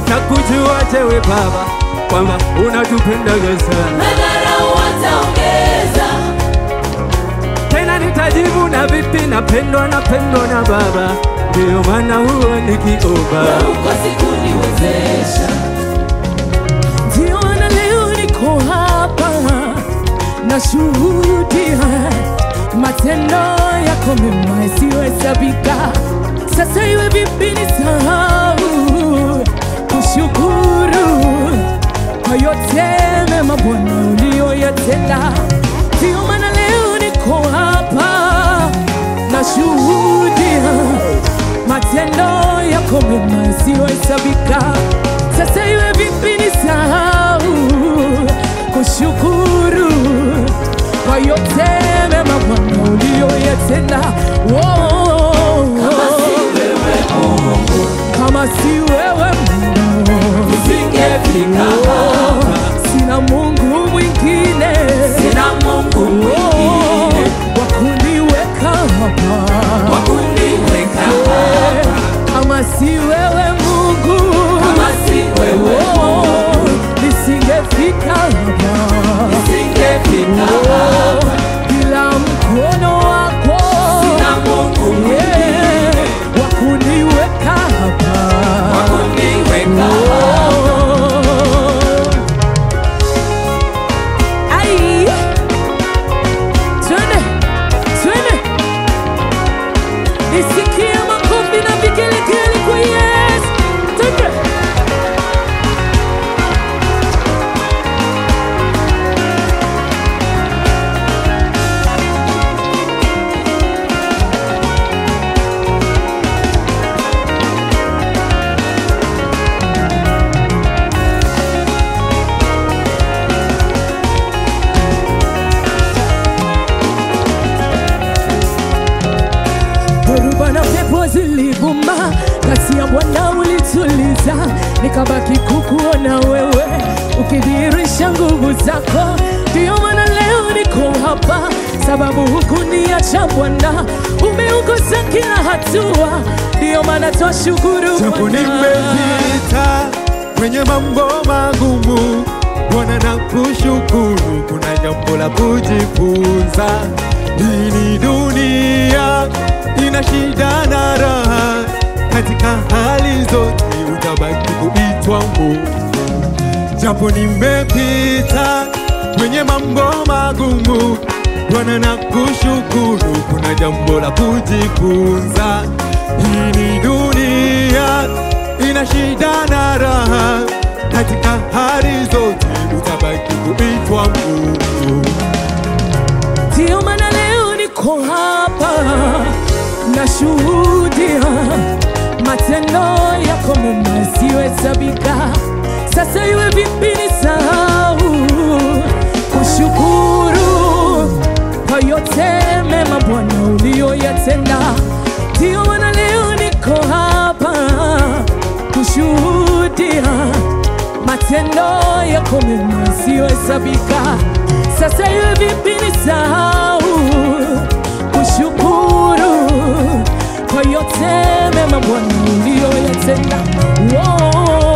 watakujuaje we Baba kwamba unatupendaga sana. madharau wataongeza, Tena nitajibu na vipi, napendwa napendwa na Baba, ndiyo maana huwa nikiomba. uko siku niwezesha, Ndio maana leo niko hapa nashuhudia matendo yako mema yasiyohesabika. Sasa iwe vipi nisahau kushukuru kwa yote mema Bwana uliyoyatenda. Ndio maana leo niko hapa nashuhudia matendo yako mema yasiyohesabika. Sasa iwe vipi nisahau kushukuru kwa yote mema Bwana uliyoyatenda. Oh, kama si wewe Mungu nisingefika hapa, sina Mungu mwingine sina Mungu Oh, mwingine wa kuniweka hapa wa kuniweka hapa, kama si wewe Mungu kama si wewe Oh, nisingefika hapa nisingefika Oh, hapa, bila mkono wako sina Mungu mwingine Yeah, wa kuniweka hapa wa kuniweka hapa. Oh. Ai. Twende, twende. Nisikie makofi na vigelegele kwa Yesu. Twende. Dhoruba na pepo zilivuma, kasi ya Bwana ulituliza, nikabaki kukuona wewe ukidhihirisha nguvu zako. Ndiyo maana leo niko hapa, sababu hukuniacha Bwana, umeongoza kila hatua. Ndiyo maana twashukuru Japo Bwana. nimepita kwenye mambo magumu, Bwana na kushukuru, kuna jambo la kujifunza. Hii ni dunia ina shida na raha, katika hali zote utabaki kuitwa Mungu. Japo nimepita kwenye mambo magumu, Bwana na kushukuru, kuna jambo la kujifunza. Hii ni dunia ina shida na raha, katika hali zote utabaki kuitwa Mungu. Ndiyo maana leo niko hapa nashuhudia matendo yako mema yasiyohesabika. Sasa iwe vipi nisahau kushukuru kwa yote mema Bwana uliyoyatenda. Ndiyo maana leo niko hapa kushuhudia matendo yako mema yasiyohesabika. Sasa iwe vipi nisahau kushukuru kwa yote mema Bwana uliyoyatenda. Oh.